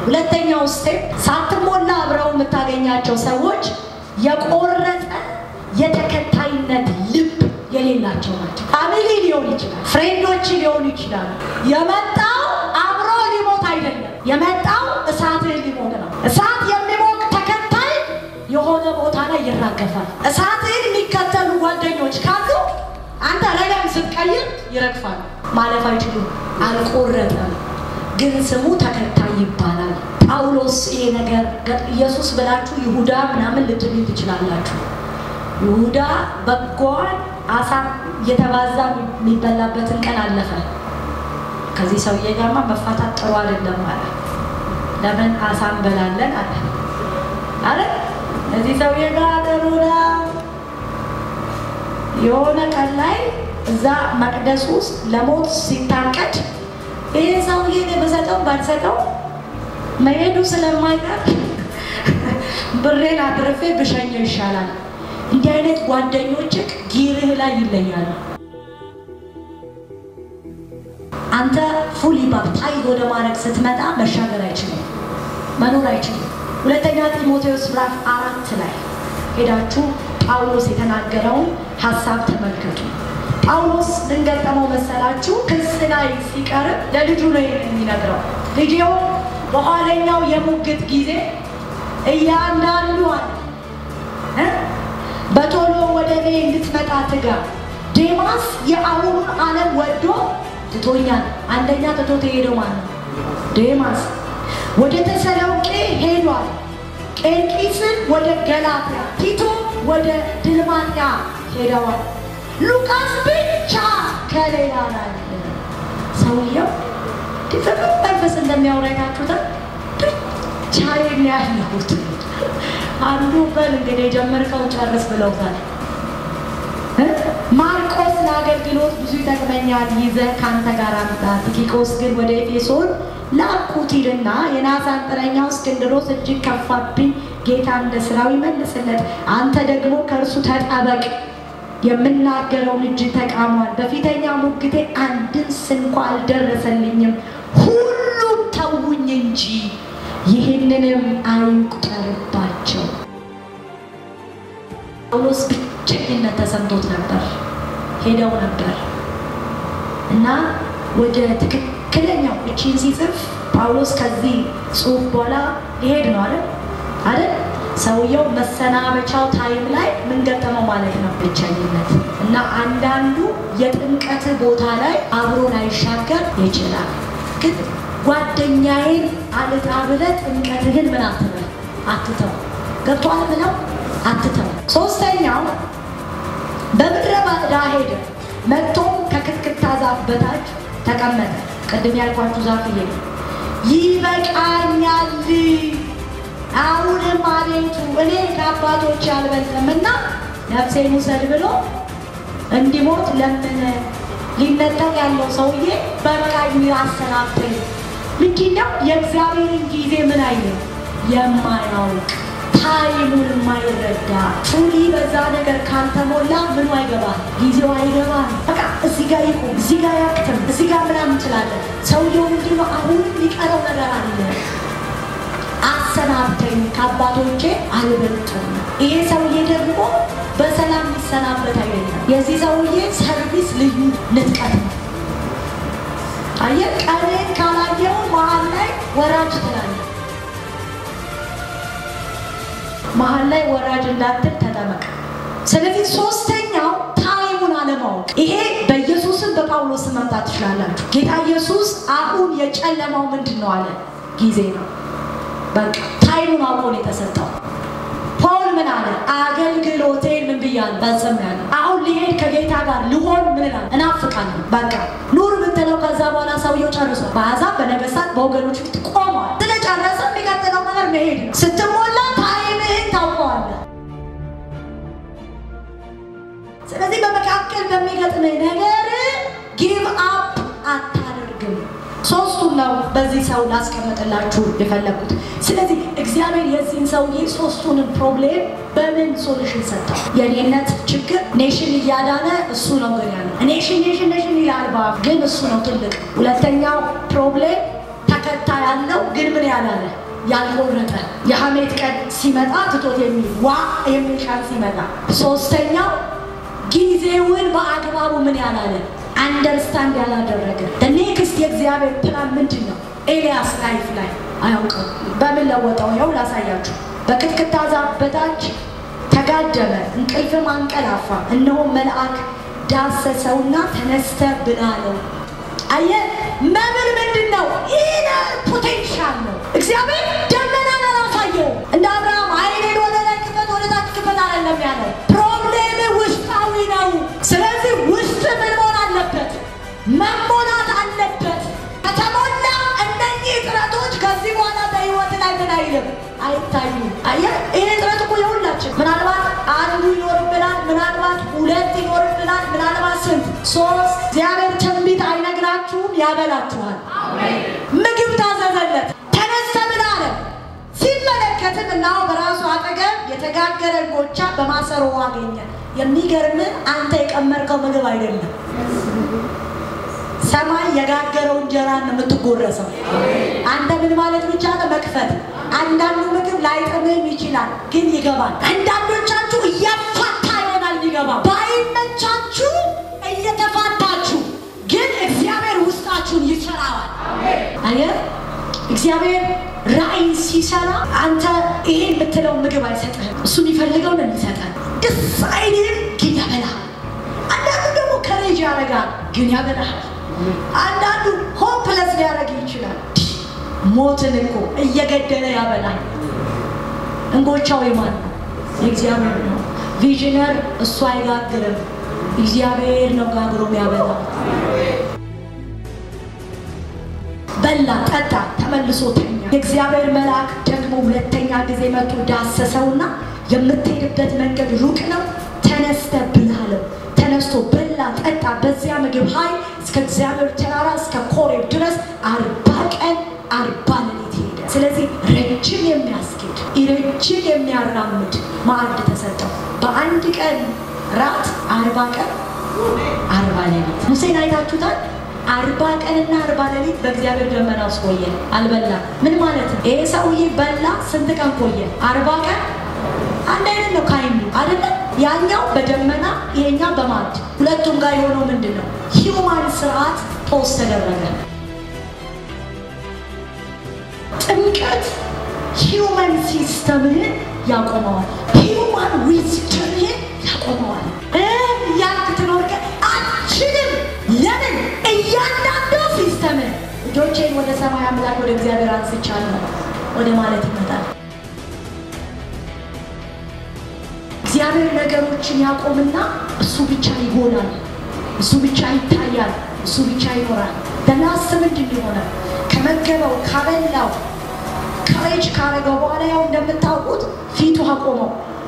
ሁለተኛው ስቴፕ ሳትሞላ አብረው የምታገኛቸው ሰዎች የቆረጠ የተከታይነት ልብ የሌላቸው ናቸው። ፋሚሊ ሊሆን ይችላል፣ ፍሬንዶች ሊሆኑ ይችላሉ። የመጣው አብሮ ሊሞት አይደለም፣ የመጣው እሳትህ ሊሞት ነው። እሳት የሚሞቅ ተከታይ የሆነ ቦታ ላይ ይራገፋል። እሳትህን የሚከተሉ ጓደኞች ካሉ አንተ ረገም ስትቀይር ይረግፋል፣ ማለፍ አይችሉም። አልቆረጠም፣ ግን ስሙ ተከታይ ይባላል። ጳውሎስ ይሄ ነገር ኢየሱስ ብላችሁ ይሁዳ ምናምን ልትሉ ትችላላችሁ። ይሁዳ በጎን አሳ እየተባዛ የሚበላበትን ቀን አለፈ። ከዚህ ሰውዬ ጋርማ መፋታት ጥሩ አይደለም አለ። ለምን አሳ እንበላለን አለ አለ እዚህ ሰውዬ ጋር ጥሩ ነው። የሆነ ቀን ላይ እዛ መቅደስ ውስጥ ለሞት ሲታቀድ ይህ ሰውዬ በሰጠው ባልሰጠው መሄዱ ስለማይቀር ብሬን አትርፌ ብሸኘው ይሻላል። እንዲህ አይነት ጓደኞችህ ጊርህ ላይ ይለያሉ። አንተ ፉሊ ባፕታይዝ ወደ ማድረግ ስትመጣ መሻገር አይችልም፣ መኖር አይችልም። ሁለተኛ ጢሞቴዎስ ምዕራፍ አራት ላይ ሄዳችሁ ጳውሎስ የተናገረውን ሀሳብ ተመልከቱ። ጳውሎስ ምን ገጠመው መሰላችሁ? ክስ ላይ ሲቀርብ ለልጁ ነው የሚነግረው። ልጅው በኋለኛው የሙግት ጊዜ እያንዳንዷን በቶሎ ወደ እኔ እንድትመጣ ትጋ። ዴማስ የአሁኑን ዓለም ወዶ ትቶኛል። አንደኛ ትቶት የሄደው ማለት ነው ዴማስ ወደ ተሰሎንቄ ሄዷል። ቄርቂስን ወደ ገላትያ፣ ቲቶ ወደ ድልማጥያ ሄደዋል። ሉቃስ ብቻ ከሌላ ላይ ሰውየው ድፍረት መንፈስ እንደሚያወራ አይታችሁታል። ብቻዬን ያለሁት አንዱ በል እንግዲህ የጀመርከው ጨርስ ብለውታል። ማርቆስ ለአገልግሎት ብዙ ይጠቅመኛል፣ ይዘህ ከአንተ ጋር አምጣ። ቲኪቆስ ግን ወደ ኤፌሶን ላኩት ይልና የናስ አንጥረኛው እስክንድሮስ እጅግ ከፋብኝ፣ ጌታ እንደ ስራው ይመልስለት። አንተ ደግሞ ከእርሱ ተጠበቅ፣ የምናገረውን እጅ ተቃሟል። በፊተኛ ሙግቴ አንድን ስንኳ አልደረሰልኝም፣ ሁሉም ተውኝ እንጂ ይህንንም አይቁጠርባቸው። ጳውሎስ ብቸኝነት ተሰምቶት ነበር። ሄደው ነበር እና ወደ ትክክለኛው እቺን ሲጽፍ ጳውሎስ ከዚህ ጽሑፍ በኋላ ሊሄድ ነው አለ አይደል? ሰውየው መሰናበቻው ታይም ላይ ምን ገጠመው ማለት ነው? ብቸኝነት እና አንዳንዱ የጥምቀት ቦታ ላይ አብሮ ላይሻገር ይችላል። ግን ጓደኛዬን አልጣ ብለህ ጥምቀትህን ምን አትበል አትተው። ገብቶሃል ብለው አትተው። ሶስተኛው በምድረ በዳ ሄደ፣ መጥቶም ከክትክታ ዛፍ በታች ተቀመጠ። ቅድም ያልኳችሁ ዛፍ ይሄ ይበቃኛል፣ አሁንም አቤቱ እኔ ከአባቶች አልበልጥም እና ነፍሴን ውሰድ ብሎ እንዲሞት ለምን ሊነጠቅ ያለው ሰውዬ በቃኝ አሰናብተኝ። ምንድን ነው የእግዚአብሔርን ጊዜ ምን አይልም የማያውቅ ታይሙን የማይረዳ ፉሊ በዛ ነገር ካልተሞላ ምኑ አይገባል፣ ጊዜው አይገባል። በቃ እዚህ ጋር ይቁም፣ እዚህ ጋር ያክትም፣ እዚህ ጋር ምናምን እንችላለን። ሰውየው ምንድን ነው አሁንም የሚቀረው ነገር አለ። አሰናብተኝ ከአባቶቼ አልበልጥም። ይሄ ሰውዬ ደግሞ በሰላም ሊሰናበት አይደለም። የዚህ ሰውዬ ሰርቪስ ልዩ ንጥቀት ነው። አየህ፣ ቀኔን ካላየው መሀል ላይ ወራጅ ትላለህ። መሀል ላይ ወራጅ እንዳትል ተጠበቅ። ስለዚህ ሶስተኛው ታይሙን አለማወቅ። ይሄ በኢየሱስም በጳውሎስም መምጣት ትችላላችሁ። ጌታ ኢየሱስ አሁን የጨለማው ምንድን ነው አለ? ጊዜ ነው። በቃ ታይሙን አውቆ ነው የተሰጠው። ፖል ምን አለ? አገልግሎቴን ምን ብያለሁ? ፈጽሜያለሁ። አሁን ሊሄድ ከጌታ ጋር ልሆን ምን እላለሁ? እናፍቃለሁ። በቃ ኑር ብትለው ከዛ በኋላ ሰውየው ጨርሷል። በአሕዛብ በነገስታት በወገኖች ፊት ቆሟል። ስለጨረሰ የሚቀጥለው ነገር መሄድ ነው። ስትሞላ ታይምህን ታውቀዋለህ። ስለዚህ በመካከል በሚገጥምህ ነገር ጊቭ አፕ አታደርግም። ሶስቱን ነው በዚህ ሰው ላስቀምጥላችሁ የፈለጉት። ስለዚህ እግዚአብሔር የዚህን ሰውዬ ሶስቱንም ፕሮብሌም በምን ሶሉሽን ሰጠው? የኔነት ችግር ኔሽን እያዳነ እሱ ነው ግን ያለ ኔሽን ኔሽን ኔሽን ይላል በአፍ ግን እሱ ነው ትልቅ። ሁለተኛው ፕሮብሌም ተከታይ ያለው ግን ምን ያላለ ያልቆረጠ የሐሜት ቀን ሲመጣ ትቶት የሚል ዋ የሚል ቃል ሲመጣ፣ ሶስተኛው ጊዜውን በአግባቡ ምን ያላለ አንደርስታንድ ያላደረገ ኔክስት የእግዚአብሔር ፕላን ምንድን ነው? ኤልያስ ላይፍ ላይ አያውቅም። በምን ለወጠው? ይኸው ላሳያችሁ። በቅጥቅጣ ዛፍ በታች ተጋደመ፣ እንቅልፍም አንቀላፋ። እነሆ መልአክ ዳሰሰውና ተነስተ ብላ አለው። አየህ፣ መብል ምንድን ነው? ኢነር ፖቴንሻል ነው። እግዚአብሔር ደመናን አላሳየው። እንደ አብርሃም አይኔን ወደ ላይ ክፈት፣ ወደ ታች ክፈት አይደለም ያለው። ፕሮብሌም ውስጣዊ ነው። ስለዚህ ውስጥ ምን መሆን አለበት? መሞላት አለበት። ከተሞላ እነኚህ እጥረቶች ከዚህ በኋላ በህይወት ላይ ምን አይልም አይታዩም። አየህ ይሄ እጥረት እኮ የሁላችን ምናልባት አንዱ ይኖርብናል፣ ምናልባት ሁለት ይኖርብናል፣ ምናልባት ስንት ሶስት። እግዚአብሔር ትንቢት አይነግራችሁም፣ ያበላችኋል። ምግብ ታዘዘለት፣ ተነስተ ምን አለ ሲመለከትም እናው በራሱ አጠገብ የተጋገረ እንጎቻ በማሰሮ አገኘ። የሚገርም አንተ የቀመርከው ምግብ አይደለም። ሰማይ የጋገረው እንጀራን ነው የምትጎረሰው። አንተ ምን ማለት ብቻ ነው መክፈት። አንዳንዱ ምግብ ላይጥምም ይችላል፣ ግን ይገባል። አንዳንዶቻችሁ እያፋታ ይሆናል ይገባ። ባይመቻችሁ እየተፋታችሁ፣ ግን እግዚአብሔር ውስጣችሁን ይሰራዋል። አየህ እግዚአብሔር ራእይ ሲሰራ አንተ ይሄ የምትለው ምግብ አይሰጥህም። እሱ የሚፈልገው ነው የሚሰጠን። ደስ አይልም፣ ግን ያበላል። አንዳንዱ ደግሞ ከሬጅ ያደርጋል፣ ግን ያበላል። አንዳንዱ ሆፕለስ ሊያደርግ ይችላል። ሞትን እኮ እየገደለ ያበላል። እንጎቻው የማን ነው? የእግዚአብሔር ነው። ቪዥነር እሱ አይጋግርም፣ እግዚአብሔር ነው ጋግሮ የሚያበላ። በላ፣ ጠጣ፣ ተመልሶ ተኛ። የእግዚአብሔር መልአክ ደግሞ ሁለተኛ ጊዜ መጥቶ ዳሰሰውና የምትሄድበት መንገድ ሩቅ ነው፣ ተነስተ ብላ አለው። ተነስቶ በላ፣ ጠጣ። በዚያ ምግብ ኃይል እስከ እግዚአብሔር ተራራ እስከ ኮሬብ ድረስ አርባ ቀን አርባ ሌሊት ሄደ። ስለዚህ ረጅም የሚያስኬድ ረጅም የሚያራምድ ማዕድ ተሰጠው። በአንድ ቀን ራት አርባ ቀን አርባ ሌሊት ሙሴን አይታችሁታል። አርባ ቀንና አርባ ሌሊት በእግዚአብሔር ደመና ውስጥ ቆየ፣ አልበላም። ምን ማለት ነው? ይሄ ሰውዬ በላ ስንት ቀን ቆየ? አርባ ቀን። አንድ አይነት ነው ካይኑ አይደለም። ያኛው በደመና ይሄኛው በማዕድ ሁለቱም ጋር የሆነው ምንድን ነው? ሂውማን ስርዓት ፖስት ተደረገ። ጥምቀት ሂውማን ሲስተምህን ያቆመዋል። ሂውማን ዊዝደምህን ያቆመዋል። ያልክ ትኖርከ አችልም። ለምን እያንዳንዱ ሲስተምን እጆቼን ወደ ሰማይ አምላክ ወደ እግዚአብሔር አንስቻለሁ ወደ ማለት ይመጣል። እግዚአብሔር ነገሮችን ያቆምና እሱ ብቻ ይሆናል፣ እሱ ብቻ ይታያል፣ እሱ ብቻ ይኖራል። በናስ ምንድን የሆነ ከመገበው ካበላው ከሬጅ ካረገው በኋላ ያው እንደምታውቁት ፊቱ አቆመው።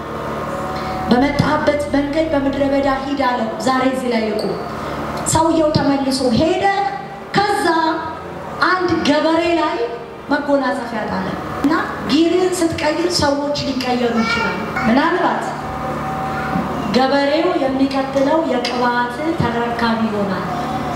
በመጣበት መንገድ በምድረ በዳ ሂድ አለው። ዛሬ እዚህ ላይ ይቁም። ሰውየው ተመልሶ ሄደ። ከዛ አንድ ገበሬ ላይ መጎናጸፊያ ጣለ እና ጊርን ስትቀይር ሰዎች ሊቀየሩ ይችላሉ። ምናልባት ገበሬው የሚቀጥለው የቅባት ተረካቢ ይሆናል።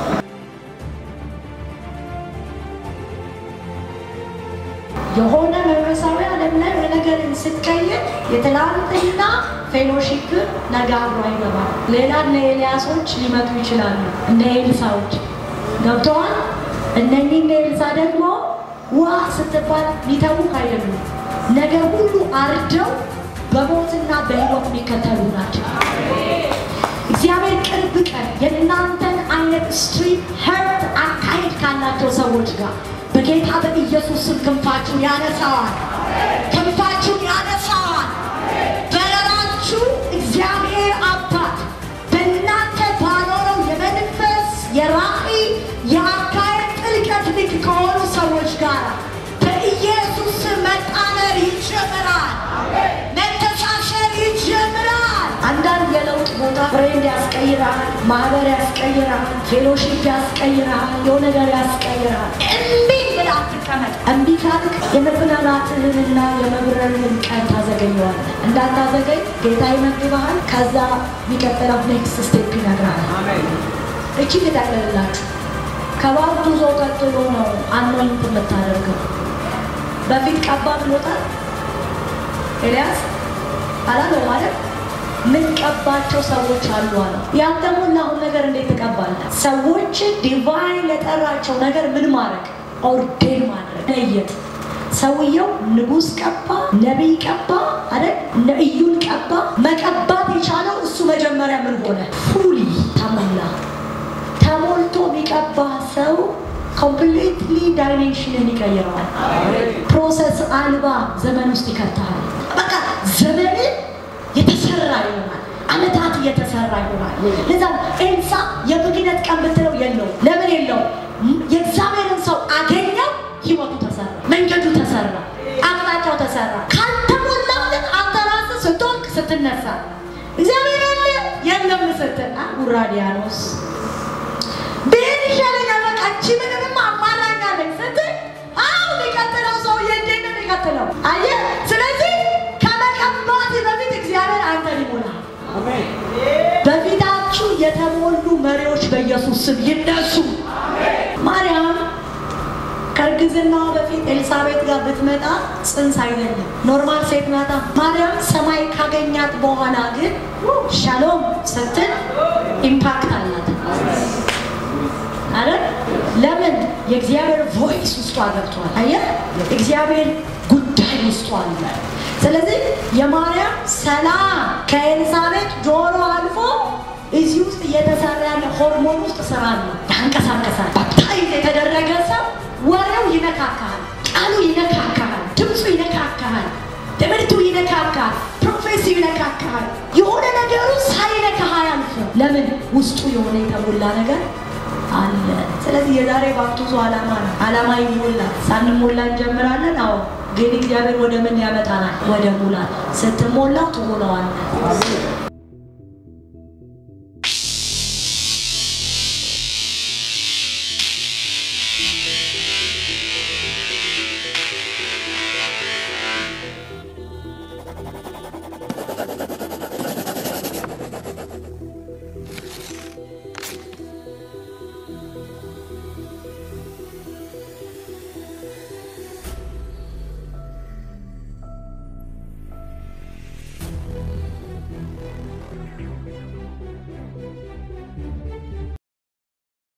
የሆነ መንፈሳዊ ዓለም ላይ ነገርን ስትቀይር የትላንትና ፌሎሺፕ ነገ አብሮ አይገባም። ሌላ እነ ኤልያሶች ሊመጡ ይችላሉ፣ እነ ኤልሳዎች ገብተዋል። እነኚህ እነ ኤልሳ ደግሞ ውሃ ስትባል ሊተዉ አይደሉም። ነገር ሁሉ አርደው በሞትና በሕይወት የሚከተሉ ናቸው። እግዚአብሔር ቅርብ ቀን የእናንተን አይነት ስትሪት ሄርት አካሄድ ካላቸው ሰዎች ጋር በጌታ በኢየሱስ ስም ክንፋችሁን ያነሳዋል። ክንፋችሁን ያነሳዋል። በረራችሁ እግዚአብሔር አባት በእናንተ ባኖረው የመንፈስ የራእይ የአካሄድ ጥልቀት ልክ ከሆኑ ሰዎች ጋር በኢየሱስ ስም መጣመር ይጀምራል። መተሳሰር ይጀምራል። አንዳንድ የለውጥ ቦታ ፍሬንድ ያስቀይራል፣ ማህበር ያስቀይራል፣ ፌሎሺፕ ያስቀይራል፣ የሆነ ነገር ያስቀይራል። እምቢ ብለህ አትቀመጥ። እምቢ ካልክ የመብላላትህንና የመብረርህን ቀን ታዘገኘዋለህ። እንዳታዘገኝ ጌታ ይመግብሃል። ከዛ የሚቀጥለው ኔክስት ስቴፕ ይነግራል። እቺ ግዳለላችሁ ከባርቱዞ ቀጥሎ ነው አኖይንት የምታደርገው። በፊት ቀባ ብሎታል ኤልያስ አላለው ማለት ምን ቀባቸው ሰዎች አሉ አለ። ያልተሞላውን ነገር እንዴት ትቀባለህ? ሰዎች ዲቫይን ለጠራቸው ነገር ምን ማድረግ ኦርዴን ማድረግ ለየት ሰውየው ንጉሥ ቀባ፣ ነቢይ ቀባ አይደል? ነቢዩን ቀባ። መቀባት የቻለው እሱ መጀመሪያ ምን ሆነ? ፉሊ ተሞላ። ተሞልቶ የሚቀባ ሰው ኮምፕሊትሊ ዳይሜንሽንን ይቀይረዋል። ፕሮሰስ አልባ ዘመን ውስጥ ይከተሃል። በቃ ዘመን የተሰራ ይሆናል። አመታት እየተሰራ ይሆናል። ለዛ ኤልሳ የብግነት ቀን ብትለው የለው። ለምን የለው? የእግዚአብሔርን ሰው አገኘው፣ ህይወቱ ተሰራ፣ መንገዱ ተሰራ፣ አቅጣጫው ተሰራ። ካልተሞላልን አንተ ራስህ ስትወድቅ ስትነሳ እግዚአብሔር አለ የለም ስትል ውራዲያኖስ ብሄድ ይሻለኛል፣ በቃ እቺ ምንምም አማራኛለች ስትል አሁ የሚቀጥለው ሰውዬ እንዴት ነው የሚቀጥለው? አየህ፣ ስለዚህ ከመቀባት በፊት እግዚአብሔር አንተን ይሞላል። በፊታችሁ የተሞሉ መሪዎች በኢየሱስ ስም ይነሱ። ማርያም ከእርግዝናዋ በፊት ኤልሳቤጥ ጋር ብትመጣ ጽንስ አይደለም፣ ኖርማል ሴት ናታ። ማርያም ሰማይ ካገኛት በኋላ ግን ሻሎም ስትል ኢምፓክት አላት አይደል? ለምን? የእግዚአብሔር ቮይስ ውስጧ ገብቷል። አየህ፣ እግዚአብሔር ጉዳይ ውስጧ አለ። ስለዚህ የማርያም ሰላም ከኤልሳቤጥ ጆሮ አልፎ እዚህ ውስጥ እየተሰራ ያለ ሆርሞን ውስጥ ስራ ነው፣ ያንቀሳቀሳል። ባፕታይዝ የተደረገ ሰው ወሬው ይነካካል፣ ቃሉ ይነካካል፣ ድምፁ ይነካካል፣ ትምህርቱ ይነካካል፣ ፕሮፌሲው ይነካካል። የሆነ ነገሩ ሳይነካህ አያልፍም። ለምን? ውስጡ የሆነ የተሞላ ነገር አለ። ስለዚህ የዛሬ ባፕቲዞ ዓላማ ነው። ዓላማ ይሞላል። ሳንሞላ እንጀምራለን። አዎ፣ ግን እግዚአብሔር ወደ ምን ያመጣናል? ወደ ሙላት። ስትሞላ ትሆነዋለህ።